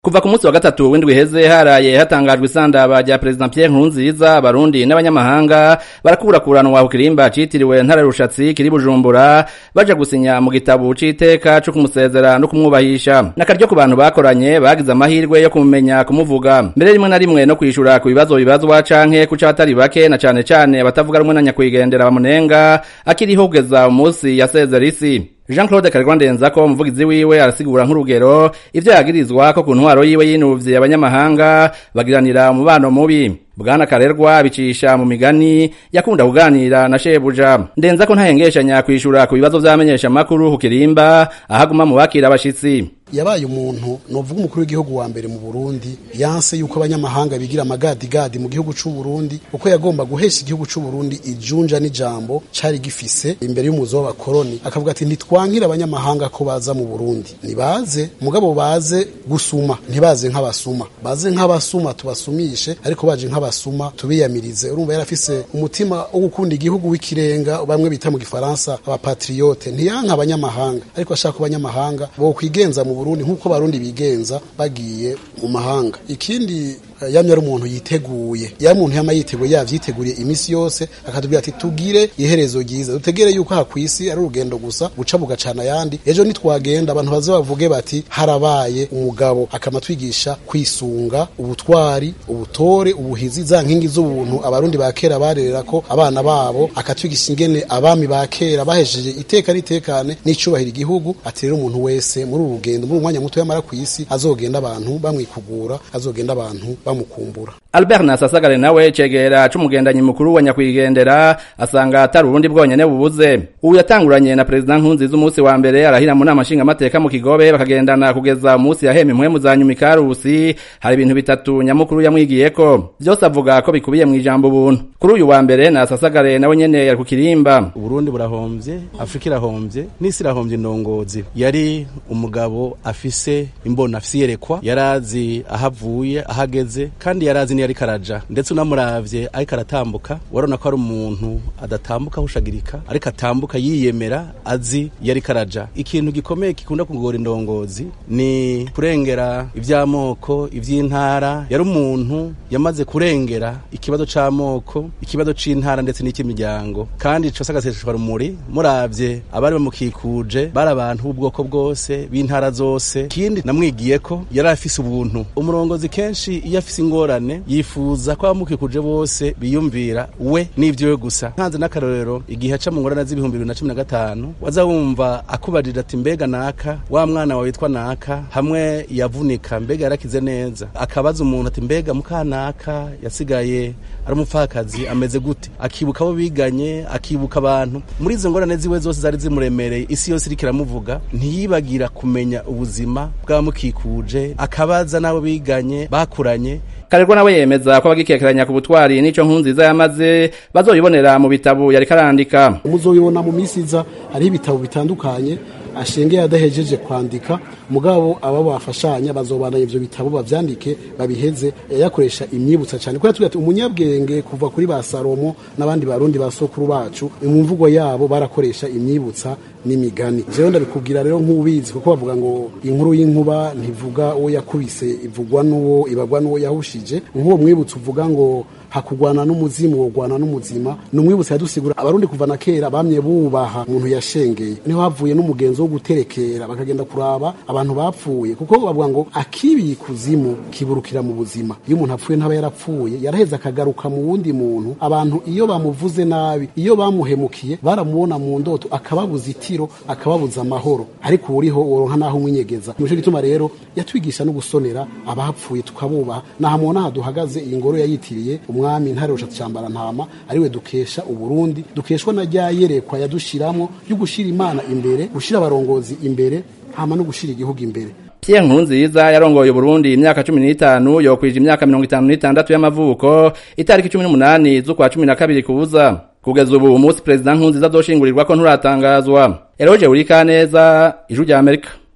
Kuva ku munsi wa gatatu w'indwi heze haraye hatangajwe isandaba rya President Pierre Nkurunziza abarundi n'abanyamahanga barakurakuranwa ku kirimba citiriwe ntare rushatsi kiri Bujumbura baja gusinya mu gitabo c'iteka co kumusezera no kumwubahisha n'akaryo ku bantu bakoranye bagize amahirwe yo kumumenya kumuvuga mbere rimwe na rimwe no kwishura ku bibazo bibazwa canke ku c'abatari bake na cane cane abatavuga rumwe na nyakwigendera bamunenga akiriho kugeza umunsi yasezera isi Jean Claude Karigwandenza ko umuvugizi wiwe arasigura nk'urugero ivyo yagirizwa ko ku ntwaro yiwe yinuvye abanyamahanga bagiranira umubano mubi Bwana Karerwa bicisha mu migani yakunda kuganira na shebuja ndenza ko ntahengeshanya kwishura ku bibazo vy'amenyesha makuru ku kirimba ahaguma mu bakira abashitsi yabaye umuntu novuga umukuru w'igihugu wa mbere mu Burundi yanse yuko abanyamahanga bigira amagadi gadi mu gihugu c'u Burundi uko yagomba guhesha igihugu c'u Burundi ijunja n'ijambo cari gifise imbere y'umuzo w'abakoroni akavuga ati ntitwankira abanyamahanga ko baza mu Burundi nibaze mugabo baze gusuma ntibaze nk'abasuma baze nk'abasuma tubasumishe ariko baje nk'abasuma tubiyamirize urumva yarafise umutima wo gukunda igihugu w'ikirenga bamwe bita mu gifaransa abapatriote ntiyanka abanyamahanga ariko ashaka abanyamahanga bo kwigenza mu Burundi nk'uko barundi bigenza bagiye mu mahanga ikindi yamye ari umuntu yiteguye ya muntu yama yiteguye yavyiteguriye imisi yose akatubwira ati tugire iherezo ryiza dutegere yuko aha kwisi ari urugendo gusa guca bugacana yandi ejo nitwagenda abantu baze bavuge bati harabaye umugabo akamatwigisha kwisunga ubutwari ubutore ubuhizi za nkingi z'ubuntu abarundi ba kera barerera ko abana babo akatwigisha ingene abami ba kera bahejeje iteka n'itekane n'icubahira igihugu ati rero umuntu wese muri uru rugendo muri umwanya muto yamara kwisi azogenda abantu bamwikugura azogenda abantu bamukumbura Albert Nasasagare nawe cegera c'umugendanyi mukuru wa nyakwigendera asanga atari urundi bwonyene bubuze ubu yatanguranye na president Nkurunziza umunsi wa mbere arahira mu nama nshinga mateka mu Kigobe bakagendana kugeza umunsi yahema impwemu za nyuma ikarusi hari ibintu bitatu nyamukuru yamwigiyeko vyose avuga ko bikubiye mu ijambo ubuntu kuri uyu wa mbere Nasasagare nawe nyene yari ku kirimba Burundi burahomvye Afrika irahomvye n'isi irahomvye indongozi yari umugabo afise imbona afise yerekwa yarazi ahavuye ahageze kandi yarazi niyo ariko araja ndetse unamuravye ariko aratambuka warona ko ari umuntu adatambuka ahushagirika ariko atambuka yiyemera azi iyo ariko araja ikintu gikomeye gikunda kugora indongozi ni kurengera ivy'amoko ivy'intara yari umuntu yamaze kurengera ikibazo c'amoko ikibazo c'intara ndetse n'icy'imiryango kandi cose agaseseshwa rumuri muravye abari bamukikuje bari abantu b'ubwoko bwose b'intara zose kindi namwigiye ko yari afise ubuntu umurongozi kenshi iyo afise ingorane yifuza ko abamukikuje bose biyumvira we n'ivyiwe gusa nkanze n'akarorero igihe aca mu ngorane z'ibihumbi bibiri na cumi na gatanu waza wumva akubajije ati mbega naka wa mwana wawe witwa naka hamwe yavunika mbega yarakize neza akabaza umuntu ati mbega mukanaka yasigaye ari umupfakazi ameze gute akibuka abo biganye akibuka abantu muri izo ngorane ziwe zose zari zimuremereye isi yose iriko iramuvuga ntiyibagira kumenya ubuzima bw'abamukikuje akabaza n'abo biganye bakuranye Karerwa nawe yemeza ko abagikekeranya ku butwari n'ico nkunziza yamaze bazoyibonera mu bitabo yari karandika muzoyibona mu misi iza hariho ibitabo bitandukanye ashengeye adahejeje kwandika mugabo aba bafashanya bazobandanya ivyo bitabo bavyandike babiheze yakoresha imyibutsa cyane ko yatubwiye ati umunyabwenge kuva kuri ba Salomo n'abandi barundi basokuru bacu mu mvugo yabo barakoresha imyibutsa n'imigani jewe ndabikubwira rero nk'ubizi kuko bavuga ngo inkuru y'inkuba ntivuga uwo yakubise ivugwa n'uwo ibagwa n'uwo yahushije nk'uwo mwibutsa uvuga ngo hakugwana n'umuzimu wogwana n'umuzima ni umwibutsa yadusigura abarundi kuva na kera bamye bubaha umuntu yashengeye niho havuye n'umugenzo wo guterekera bakagenda kuraba abantu bapfuye kuko bavuga ngo akibiye ikuzimu kiburukira mu buzima iyo umuntu apfuye ntaba yarapfuye yaraheze akagaruka mu wundi muntu abantu iyo bamuvuze nabi iyo bamuhemukiye baramubona mu ndoto akababuza itiro akababuza amahoro ariko uriho woronka naho umwinyegeza nico gituma rero yatwigisha no gusonera abapfuye tukabubaha nahamubona aha duhagaze iyi ngoro yayitiriye umwami ntare rushatse cyambara ntama ariwe dukesha uburundi dukeshwa na rya yerekwa yadushiramwo ryo gushira imana imbere gushira abarongozi imbere hama no gushira igihugu imbere Pierre Nkurunziza yarongoye Burundi imyaka 15 yokwije imyaka 56 y'amavuko itariki 18 z'ukwa 12 kubuza kugeza ubu umunsi president Nkurunziza azoshingurirwa ko nturatangazwa Eroje Urikaneza ijuru rya Amerika